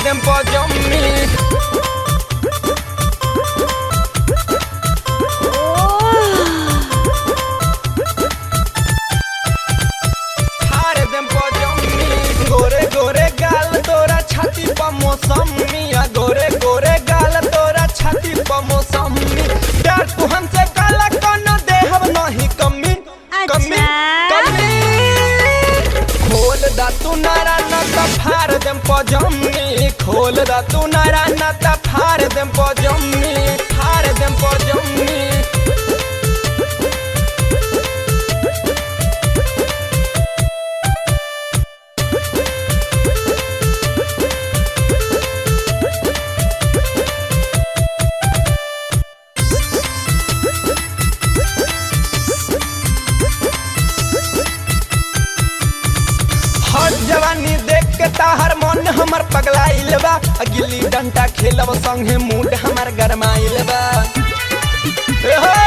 देम पजम्मी फाड़ देम पजम्मी गोरे गोरे गाल तोरा छाती पर मौसमी आ गोरे गोरे गाल तोरा छाती पर मौसमी प्यार तू हमसे काला कोनो देहब नहीं कमी कमी अच्छा। कमी खोल दा तू नारा न त फाड़ देम पजम्मी खोल दा तू नारा न त फाड़ देम पजम्मी फाड़ देम पजम्मी हर जवानी देख के ताहर मन हमर पगलाइल बा आ गिल्ली डंडा खेलब संगे मूड हमर गरमाइल बा ए हो!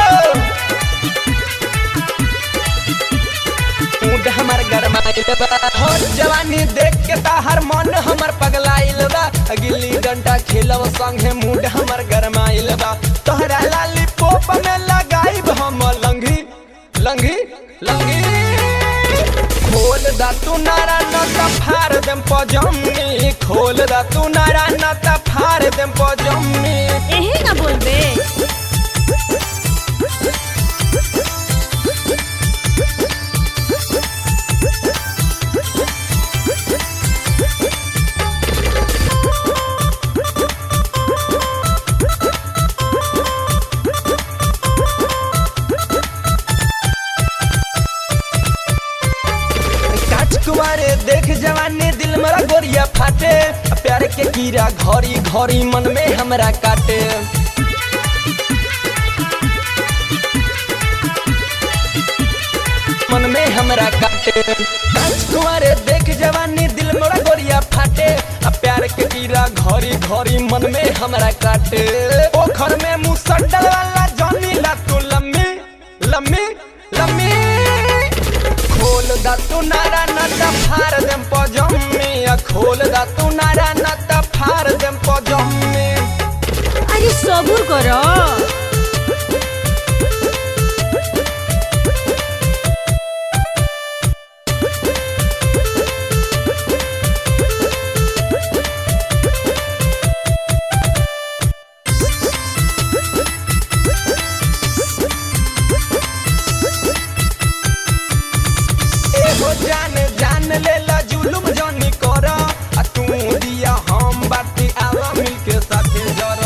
मूड हमर गरमाइल बा हर जवानी देख के ताहर मन हमर पगलाइल बा आ गिल्ली डंडा खेलब संगे मूड हमर गरमाइल बा तोहरा लाली पोप में लगाइब हम लंघी लंघी लंघी खोल दा तू नारा न त फाड़ देम पजम्मी खोल दा तू नारा न त फाड़ देम पजम्मी यही ना बोलबे काच कुमारे देख जवानी दिल मरा गोरिया फाटे आ प्यार के कीड़ा घरी घरी मन में हमरा काटे मन में हमरा काटे काच कुमारे देख जवानी दिल मोरा गोरिया फाटे आ प्यार के कीड़ा घरी घरी मन में हमरा काटे पोखर में मुंह सड्डल वाला जानी ला तू लम्मी लम्मी लम्मी खोल दा तू नारा न त फाड़ देम पजम्मी आ खोल दा तू नारा न त फाड़ देम पजम्मी अरे सबुर करो एगो जान जान लेला जुलुम जानी कर आ तू दिया हम बाटी आवा मिलके साथे जर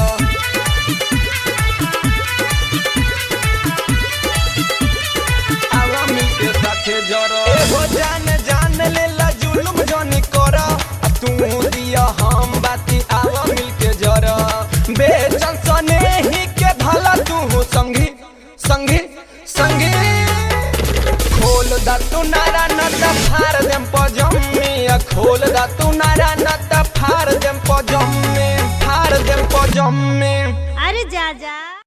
आवा मिलके साथे जर एगो जान जान लेला जुलुम जानी कर आ तू दिया हम बाटी आवा मिलके जर बेचन सने ही के भला तू संगी संगी संगी खोल दा तू नारा न त फाड़ देम पजम्मी आ खोल दा तू नारा न त फाड़ देम पजम्मी फाड़ देम पजम्मी अरे जा जा